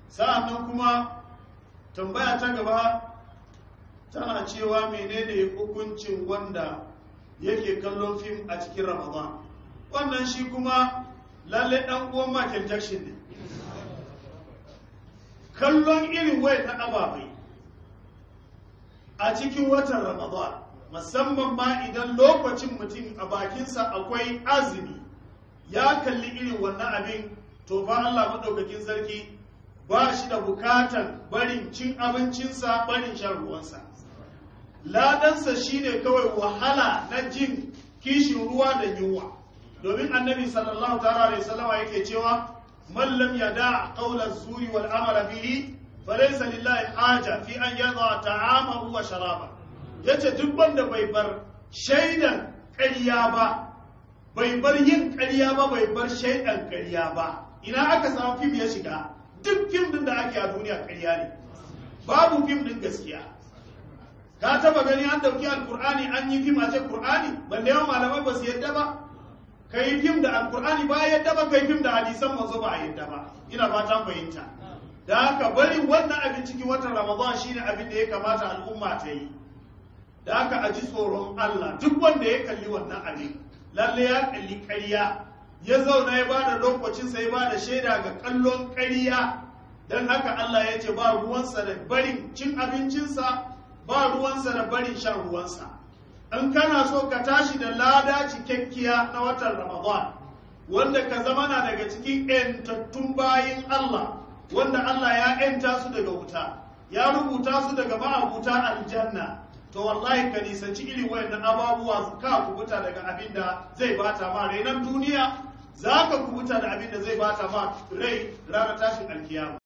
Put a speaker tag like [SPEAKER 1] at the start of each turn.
[SPEAKER 1] sa'annan kuma tambaya ta gaba tana cewa menene hukuncin wanda yake kallon fim a cikin ramadan wannan shi kuma lalle dan uwan Michael Jackson ne kallon irin wai ta ababai a cikin watan ramadan musamman ma idan lokacin mutum a bakinsa akwai azumi ya kalli irin wannan abin to fa Allah maɗaukakin sarki ba shi da bukatan barin cin abincinsa barin shan ruwansa ladansa shine kawai wahala na jin kishin ruwa da yunwa domin annabi sallallahu ta'ala alaihi wasallama yake cewa man lam yada qawla zuri wal amala bihi falaysa lillahi haja fi an yada ta'amahu wa sharaba yace duk wanda bai bar shaidan ƙarya ba bai bar yin ƙarya ba bai bar shaidan ƙarya ba ina aka samu fim ya shiga duk fim din da ake a duniya ƙarya ne babu fim din gaskiya ka taba gani an dauki alkur'ani an yi fim a ce qur'ani balle yawan malamai ba su yadda ba ka yi fim da alkur'ani ba yadda ba ka yi fim da hadisan manzo ba a yadda ba ina fatan fahimta da haka bari wannan abin cikin watan ramadan shine abin da ya kamata al'umma ta yi da haka a ji tsoron Allah duk wanda ya kalli wannan abin lalle ya kalli ƙarya ya zauna ya bada lokacinsa ya bada shaida ga kallon ƙarya don haka Allah ya ce ba ruwansa da barin cin abincinsa ba ruwansa da barin shan ruwansa in kana so ka tashi da lada cikakkiya na watan ramadan wanda ka zama na daga cikin ‘yantattun bayin Allah wanda Allah ya ‘yanta su daga wuta ya rubuta su daga ma'abuta aljanna to wallahi ka nisanci irin wayannan ababuwa ka kubuta daga abin da zai bata ma rainan duniya za ka kubuta da abin da zai bata ma rai ranar tashin alkiyama